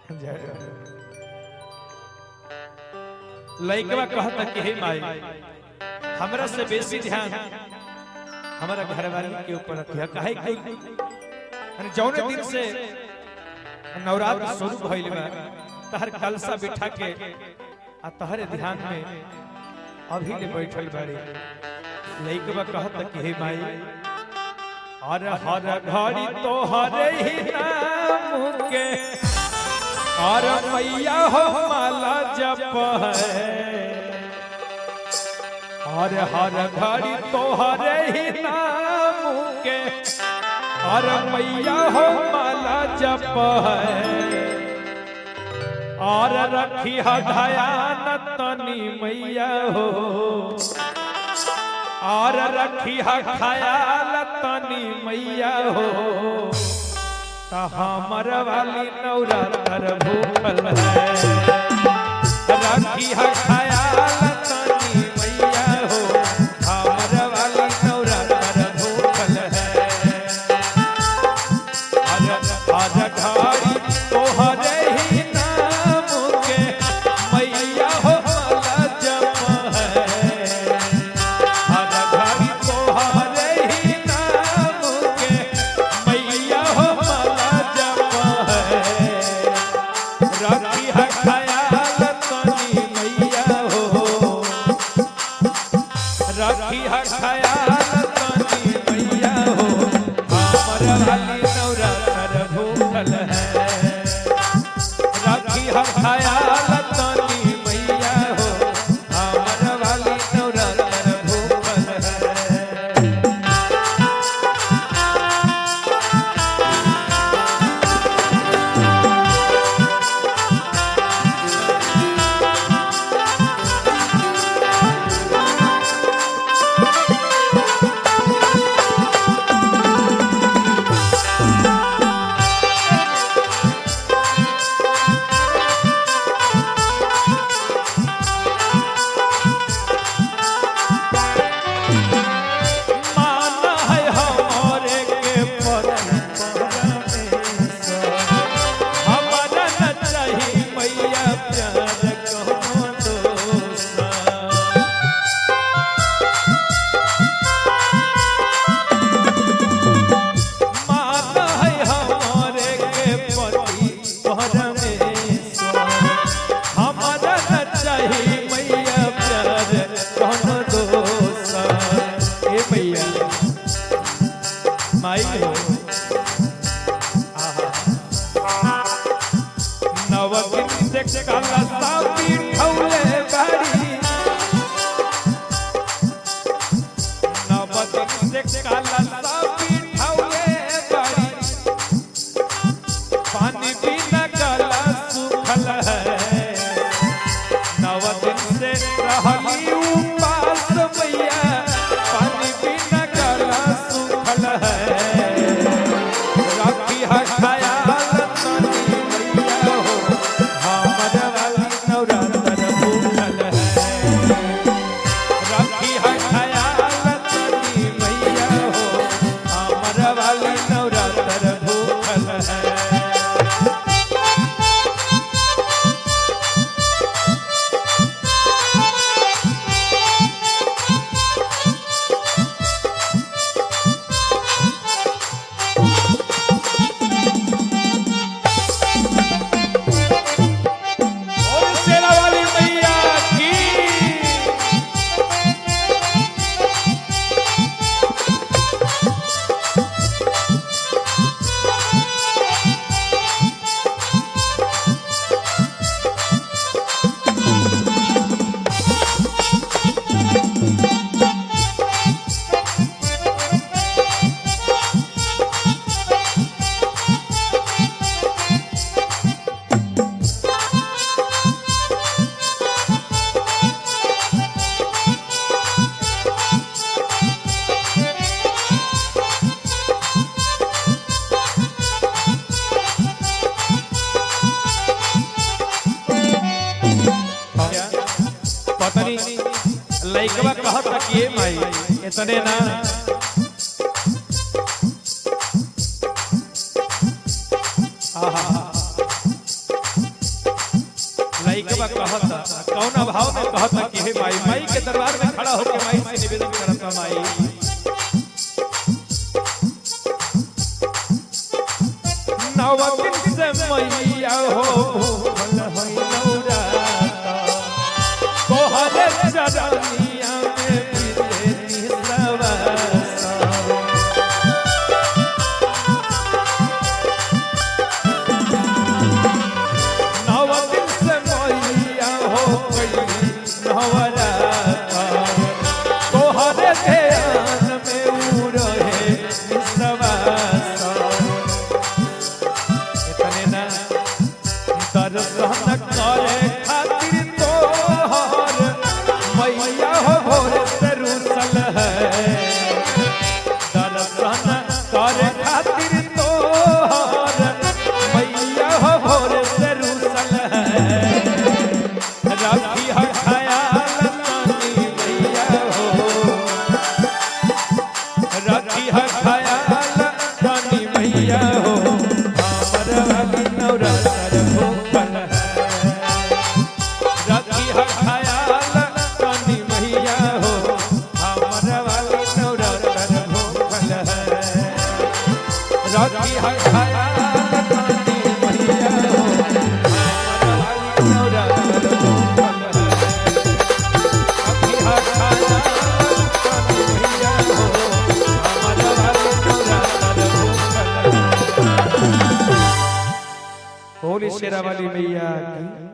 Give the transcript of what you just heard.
लइकवा कहता कि हे माई हमरा से बेसी ध्यान हमारा घरवाली के ऊपर रखिया काहे कि अरे जौने दिन से नवरात्र शुरू भइल बा तहर कलसा बिठा के आ तहरे ध्यान में अभी ले बैठल बाड़ी लइकवा कहता कि हे माई हर हर घड़ी तो हरे ही नाम के और मैया हो माला जप है और हर घड़ी तो हरे ही नाम के और मैया हो माला जप है और रखी ध्यान तनी मैया हो और रखी खयाल तनी मैया हो त हमर वाली नवरात्र भूखल है रखी खयाल तनी मैया हो हमर वाली नवरात्र भूखल है हर हर घड़ी तोहरे ही नाम के मैया हो माला जप है हर घड़ी तोहरे ही नाम के मैया हो माला जप है रखी है ख्याल तनी मैया हो रखी है ख्याल तनी मैया हो हमर वाली नवरात्र भूखल है रखी है ख्याल तनी मैया हो हमर वाली नवरात्र भूखल है माना है हमारे के परमेश्वर हमारा न चाही मैया प्यार कहो दोसा माता है हमारे के पति परमेश्वर हमारा न चाही मैया प्यार कौन दोसा ए मैया माई हो आहा नवकिन से काला सापी ठौले बाड़ी नवकिन से काला सापी ठौले बाड़ी पानी बिना गला सूखल है नव दिन से रहली उपास मैया पानी बिना गला सूखल है रखी है ख्याल तनी मैया हो हमर वाली नवरात्र भूखल है रखी है ख्याल तनी मैया हो हमर वाली नवरात्र भूखल है ओम शेरा वाली मैया की पत्नी लइकवा कहत कि ए माई इतने ना आहा लइकवा कहता कौन भाव में कहता कि हे माई माई के दरबार में खड़ा होकर माई से निवेदन करता माई नव दिन से मैया हो भूखल होई नौराता तोहरे चरनिया में बिते निसवासा नव दिन से मैया हो गई नवराता तोहरे ध्यान में उ रहे निसवासा इतने ना दर्शन करे खातिर तोहर मैया हो भोर से रुसल है दर्शन करे खातिर तोहर मैया हो भोर से रुसल है राखी है ख्याल नानी मैया हो राखी है ख्याल नानी मैया हो हमर वाली नवरात्र भूखल है राखी है ख्याल नानी मैया हो हमर वाली नवरात्र भूखल है राखी है ख्याल नानी मैया हो हमर वाली नवरात्र भूखल है होली शेरा वाली मैया की